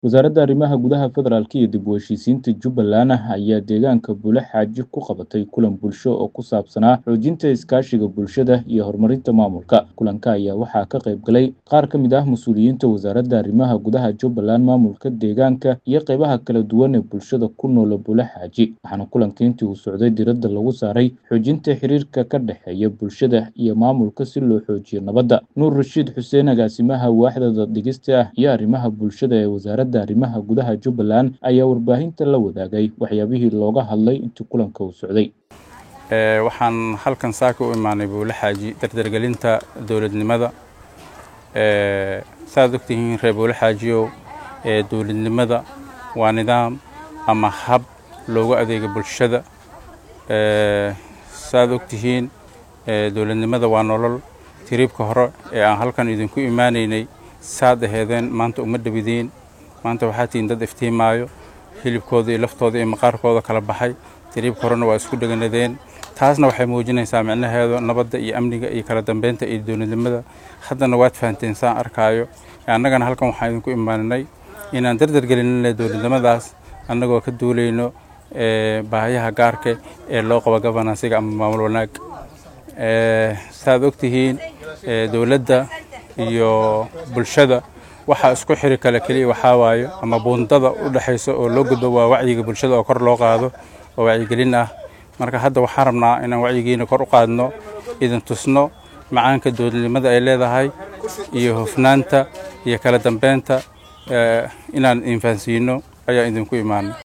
wasaaradda arrimaha gudaha federaalk iyo dib u heshiisiinta jubbaland ayaa deegaanka bule xaaji ku qabatay kulan bulsho oo ku saabsanaa xoojinta iskaashiga bulshada iyo horumarinta maamulka kulanka ayaa waxaa ka qayb galay qaar ka mid ah mas-uuliyiinta wasaaradda arrimaha gudaha jubbaland maamulka deegaanka iyo qeybaha kala duwan ee bulshada ku noola bule xaaji waxaana kulanka intii uu socday diradda lagu saaray xoojinta xiriirka ka dhexeeya bulshada iyo maamulka si loo xoojiyo nabadda nuur rashiid xuseen agaasimaha waaxda daddhigista ah iyo arrimaha bulshada ee wasaaradda arrimaha gudaha jubbaland ayaa warbaahinta la wadaagay waxyaabihii looga hadlay intii kulanka uu socday waxaan halkan saaka u imaanay buule xaaji dardargelinta dowladnimada saaad ogtihiin reer buule xaajiyow dowladnimada waa nidaam ama hab loogu adeega bulshada saaad ogtihiin dowladnimada waa nolol tiriibka hore ee aan halkan idinku imaanaynay saad aheedeen maanta uma dhawidiin maanta waxaa tihiin dad iftiimaayo hilibkooda iyo laftooda iyo maqaarkooda kala baxay tiriibka horena waa isku dheganadeen taasna waxay muujinaysaa micnaheedu nabadda iyo amniga iyo kala dambeynta iyo dowladnimada haddana waad fahanteen saan arkaayo annagana halkan waxaan idinku imaaninay inaan dardargelinna dowladnimadaas annagoo ka duulayno baahiyaha gaarka ee loo qabo gobonansiga ama maamul wanaag saaad ogtihiin dowladda iyo bulshada waxaa isku xiri kale keliya waxaa waayo ama buundada u dhexaysa oo loo gudbo waa wacyiga bulshada oo kor loo qaado oo wacyigelin ah marka hadda waxaan rabnaa inaan wacyigiina kor u qaadno idin tusno macaanka dowladnimada ay leedahay iyo hufnaanta iyo kala dambeynta inaan infahansiino ayaan idinku imaanay